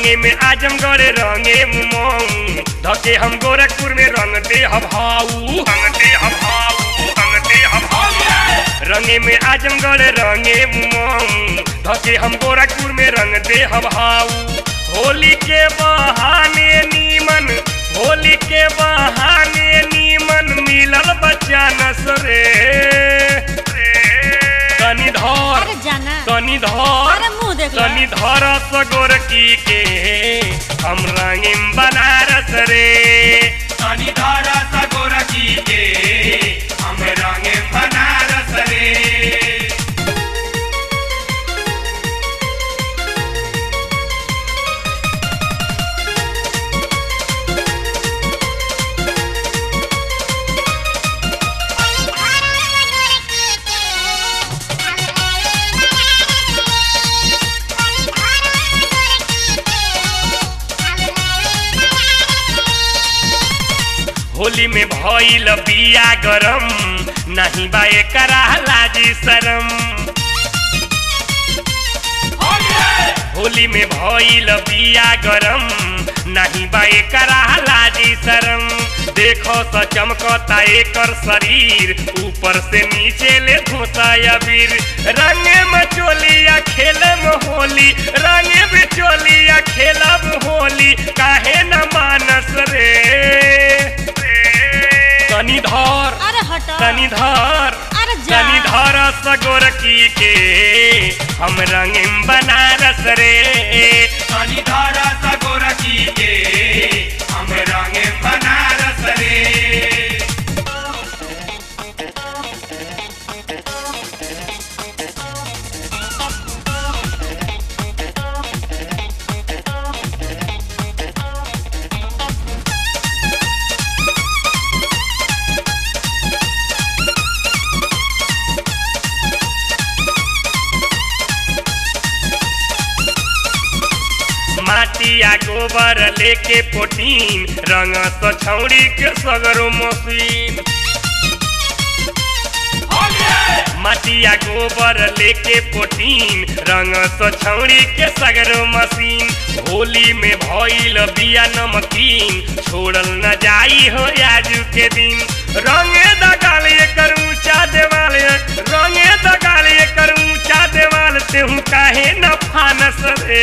रंगे में आजमगढ़ रंगे मऊ धके हम गोरखपुर में रंग दे हभाऊ रंग दे हभाऊ रंग दे हभाऊ रंगे में आजमगढ़ रंगे मऊ धके हम गोरखपुर में रंग दे हभाऊ होली के बहाने नीमन होली के बहाने नीमन मिलल बच्चा नसरे तनी धर अरे जाना तनी धर अरे मुंह देख लो। तनी धर सगोरकी के हम रंगीम बनारस रे तनी धर सगोरकी के हम रंगीम बनारस रे होली में भइल बिया गरम नहीं बा एकरा लाजी शरम होली में भइल बिया गरम नहीं बा एकरा लाजी शरम देखो स चमकता एकर शरीर ऊपर से नीचे ले धोता अबीर रंग में चोलिया खेलम होली रंग में चोलिया खेलब होली काहे न मानस रे तनी धर अरे हट तनी धर अरे जा तनी धर सगोरकी के हम रंगीम बनारस रे तनी धर सगोरकी के हम रंगीम बनारस रे माटिया गोबर लेके पोटीन रंग तो छौड़ी के सगरो मशीन माटिया गोबर लेके पोटीन रंग तो छौड़ी के सगरो मशीन होली में भइल बिया नमकीन छोड़ल न जाई हो आजू के दिन रंगे दगाल एकर ऊंचा देवाल रंगे दगाल एकर ऊंचा देवाल तेहू काहे न फानस रे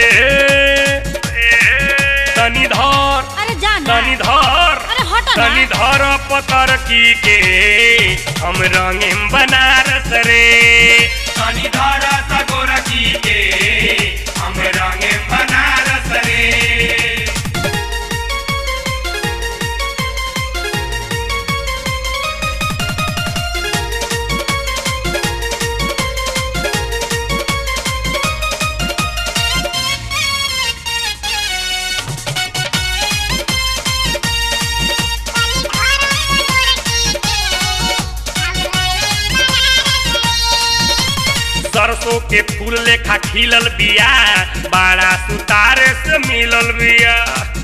तनी धर अरे जाना तनी धर अरे हट ना तनी धर पतर की के हम रंगीम बनारस रे तनी धर सगोर की के हम रंगीम बनारस रे सरसों के फूल लेखा खिलल बिया बड़ा सुतारे से मिलल बिया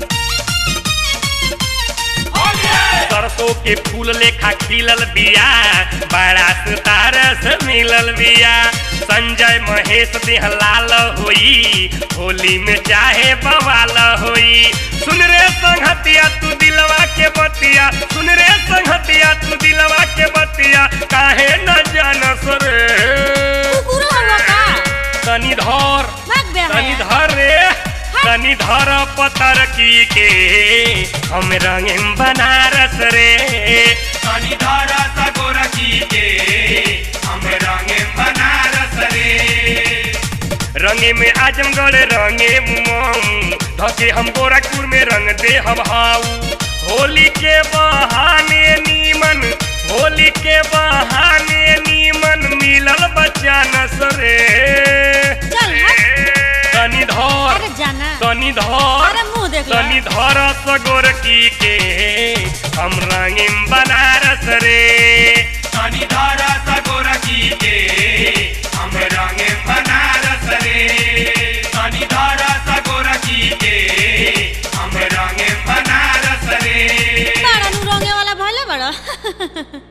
सरसों के फूल लेखा खिलल बिया बड़ा सुतारे से मिलल बिया संजय महेश देह लाल होई होली में चाहे बवाल होई सुन रे संगतिया तू दिलवा के बतिया सुन रे संगतिया तू दिलवा के बतिया काहे न जानस रे कुकुर हवा का तनी धर भाग बे तनी धर रे तनी धर पतर की के हम रंगीम बनारस रे तनी धर सगोर की के हम रंगीम बनारस रे रंगे में आजमगढ़ रंगे मऊ धके हम गोरखपुर में रंग दे हभाऊ होली के बहाने नीमन होली के बहाने नीमन मिलल बच्चा नसरे चल हट तनी धर अरे जाना तनी धर अरे मुंह देख लो। तनी धर सगोरकी के हम रंगीम बनारस रे तनी धर सगोरकी के हम रंगीम बनारस रे तनी धर सगोरकी के हम रंगीम बनारस रे बड़ा नु रंगे वाला भले बड़ा